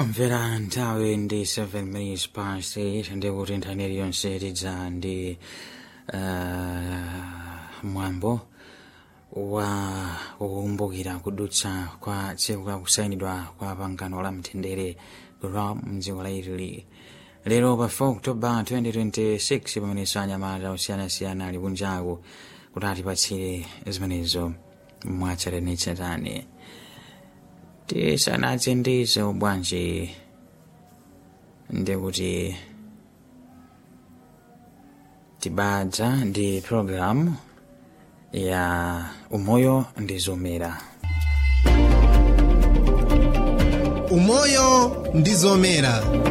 mvera nthawi ndi 7 minutes past 8 ndikuti nthani iliyonse tidza ndi uh, mwambo wa kukumbukira kudutsa kwa tsiku la kusayinidwa kwa pangano la mtendere la mdziko la italy lero pa 4 oktoba 2026 pamene anyamata osiyanasiyana ali kunjaku kuti atipatsire zimenezo mwatsatanetsatane tisanadze ndizo bwanji ndikuti tibadza ndi programu ya umoyo ndi zomera umoyo ndi zomera